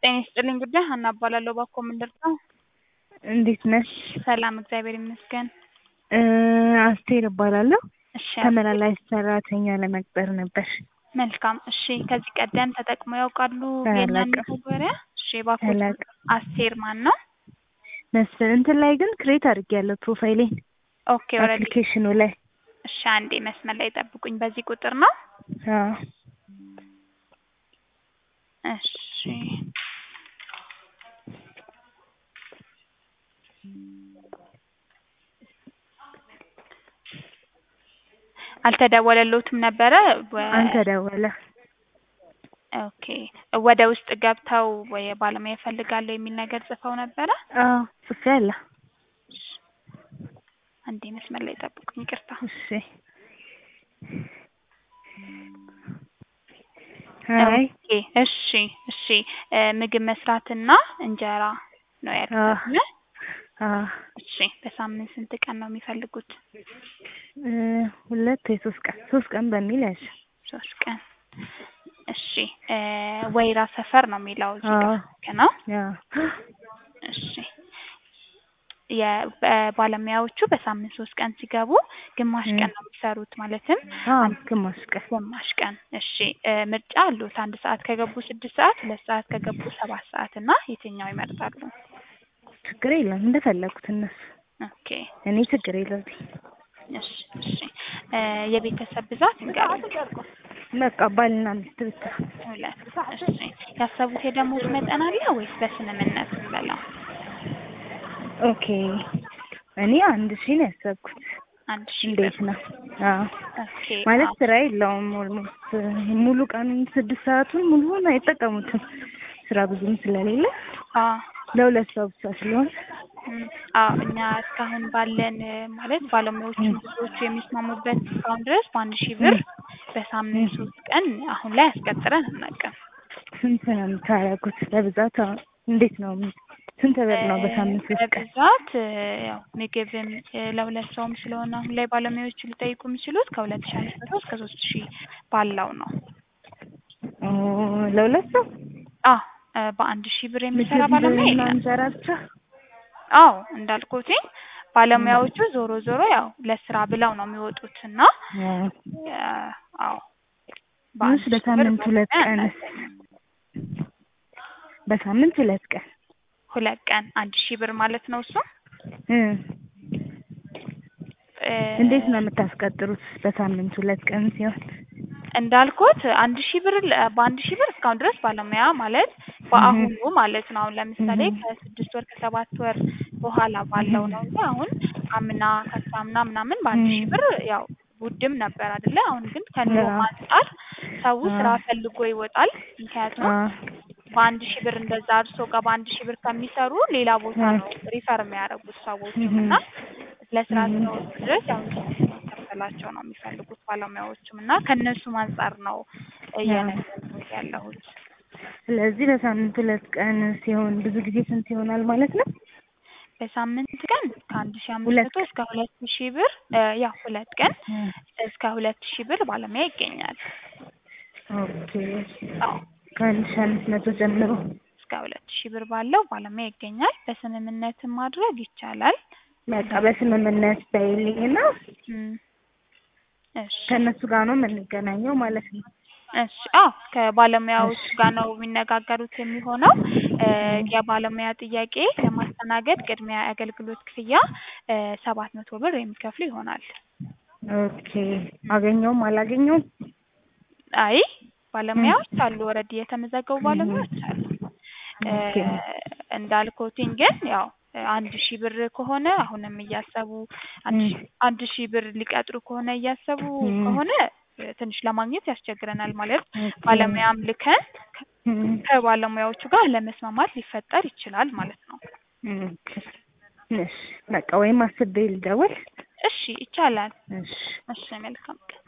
ጤና ይስጥልኝ ጉዳይ ሀና እባላለሁ። እባክዎ ምን ልርዳው? እንዴት ነሽ? ሰላም እግዚአብሔር ይመስገን። እ አስቴር እባላለሁ። እሺ ተመላላሽ ሰራተኛ ለመቅጠር ነበር። መልካም። እሺ ከዚህ ቀደም ተጠቅመው ያውቃሉ የእኛን አላውቅም። መተግበሪያ? እሺ እባክዎ አላውቅም። አስቴር ማን ነው? መስፍን እንትን ላይ ግን ክሬት አድርጌያለሁ ፕሮፋይሌን ኦኬ ኦልሬዲ። አፕሊኬሽኑ ላይ እሺ አንዴ መስመር ላይ ጠብቁኝ። በዚህ ቁጥር ነው? አዎ እሺ አልተደወለልዎትም ነበረ? ወ- አልተደወለ ኦኬ ወደ ውስጥ ገብተው ወይ ባለሙያ እፈልጋለሁ የሚል ነገር ጽፈው ነበረ? አዎ ጽፌያለሁ። አንዴ መስመር ላይ ጠብቁኝ። ይቅርታ። እሺ አይ ኦኬ እሺ እሺ እ ምግብ መስራትና እንጀራ ነው አዎ ያልኩት። አዎ እሺ በሳምንት ስንት ቀን ነው የሚፈልጉት? እ ሁለት ወይ ሶስት ቀን ሶስት ቀን በሚል ያዥ። ሶስት ቀን። እሺ እ ወይራ ሰፈር ነው የሚለው እዚህ ጋር አዎ ልክ ነው? አዎ እሺ የባለሙያዎቹ በሳምንት ሶስት ቀን ሲገቡ ግማሽ እ ቀን ነው የሚሰሩት ማለትም አዎ አንድ ግማሽ ቀን ግማሽ ቀን። እሺ እ ምርጫ አሉት። አንድ ሰዓት ከገቡ ስድስት ሰዓት፣ ሁለት ሰዓት ከገቡ ሰባት ሰዓት እና የትኛው ይመርጣሉ? ችግር የለም እንደፈለጉት እነሱ። ኦኬ እኔ ችግር የለብኝ። እሺ እሺ እ የቤተሰብ ብዛት እንገሩኝ። በቃ ባልና ሚስት ብቻ። ሁለት። እሺ ያሰቡት የደሞዝ መጠን አለ ወይስ በስምምነት እንበለው? ኦኬ እኔ አንድ ሺህ ነው ያሰብኩት። አንድ ሺህ ብር። እንዴት ነው? አዎ ኦኬ ማለት አዎ ስራ የለውም። ኦልሞስት ሙሉ ቀኑን ስድስት ሰዓቱን ሙሉውን አይጠቀሙትም ስራ ብዙም ስለሌለ አዎ ለሁለት ሰው ብቻ ስለሆነ እም፣ አዎ እኛ እስካሁን ባለን እ ማለት ባለሙያዎቹም ብዙዎቹ የሚስማሙበት እስካሁን ድረስ በአንድ ሺህ ብር በሳምንት ሶስት ቀን አሁን ላይ አስቀጥረን አናውቅም። ስንት ነው የምታደርጉት? በብዛት አሁን እንዴት ነው? ስንት ብር ነው በሳምንት ሶስት ቀን? በብዛት እ ያው ምግብም እ ለሁለት ሰውም ስለሆነ አሁን ላይ ባለሙያዎቹ ሊጠይቁ የሚችሉት ከሁለት ሺህ አምስት መቶ እስከ ሶስት ሺህ ባለው ነው። ኦ ለሁለት ሰው አዎ እ በአንድ ሺህ ብር የሚሰራ ምግብ ባለሙያ እና የለም። እንጀራ ብቻ? አዎ እንዳልኩትኝ ባለሙያዎቹ ዞሮ ዞሮ ያው ለስራ ብለው ነው የሚወጡት እና አዎ እ አዎ ትንሽ በአንድ ሺህ ብር በሳምንት ሁለት ባለሙያ ቀን አናገኝም። በሳምንት ሁለት ቀን ሁለት ቀን አንድ ሺህ ብር ማለት ነው እሱ እ እ እንዴት ነው የምታስቀጥሩት? በሳምንት ሁለት ቀን ሲሆን እንዳልኩት አንድ ሺህ ብር ለ- በአንድ ሺህ ብር እስካሁን ድረስ ባለሙያ ማለት በአሁኑ ማለት ነው። አሁን ለምሳሌ እህ ከስድስት ወር ከሰባት ወር በኋላ ባለው ነው እንጂ አሁን አምና ከሳምና ምናምን በአንድ ሺህ ብር ያው ውድም ነበር አይደለ? አሁን ግን ከኑሮ አዎ አንጻር ሰው ስራ አዎ ፈልጎ ይወጣል። ምክንያቱም አዎ በአንድ ሺህ ብር እንደዛ እርሶ ጋር በአንድ ሺህ ብር ከሚሰሩ ሌላ ቦታ አዎ ነው ሪፈር የሚያደርጉት ሰዎችም እህ እና ለስራ እህ እስከወጡ ድረስ ያው እንዲከፈላቸው ነው የሚፈልጉት ባለሙያዎችም እና ከእነሱም አንጻር ነው አዎ እየነገርኩት ያለሁት። ስለዚህ በሳምንት ሁለት ቀን ሲሆን ብዙ ጊዜ ስንት ይሆናል ማለት ነው? በሳምንት ቀን ከአንድ ሺህ አምስት ሁለት መቶ እስከ ሁለት ሺህ ብር እ ያው ሁለት ቀን እ እስከ ሁለት ሺህ ብር ባለሙያ ይገኛል። ኦኬ አዎ ከአንድ ሺህ አምስት መቶ ጀምሮ እስከ ሁለት ሺህ ብር ባለው ባለሙያ ይገኛል። በስምምነትም ማድረግ ይቻላል። በቃ በስምምነት በይልኝና እም፣ እሺ ከእነሱ ጋር ነው የምንገናኘው ማለት ነው። እሺ አዎ ከባለሙያዎች እሺ ጋር ነው የሚነጋገሩት የሚሆነው። እ እ የባለሙያ ጥያቄ ለማስተናገድ ቅድሚያ የአገልግሎት ክፍያ እ ሰባት መቶ ብር የሚከፍሉ ይሆናል። ኦኬ አገኘውም አላገኘውም አይ እ ባለሙያዎች አሉ ኦልሬዲ የተመዘገቡ እህ ባለሙያዎች አሉ። እ ኦኬ እንዳልኩትኝ ግን ያው አንድ ሺህ ብር ከሆነ አሁንም እያሰቡ አንድ እ ሺህ አንድ ሺህ ብር ሊቀጥሩ ከሆነ እያሰቡ እ ከሆነ እ ትንሽ ለማግኘት ያስቸግረናል። ማለት ኦኬ ባለሙያም ልከን ከ- እ ከባለሙያዎቹ ጋር ለመስማማት ሊፈጠር ይችላል ማለት ነው። ኦኬ እሺ በቃ ወይም አስቤ ልደውል። እሺ ይቻላል። እሺ እሺ መልካም ቀን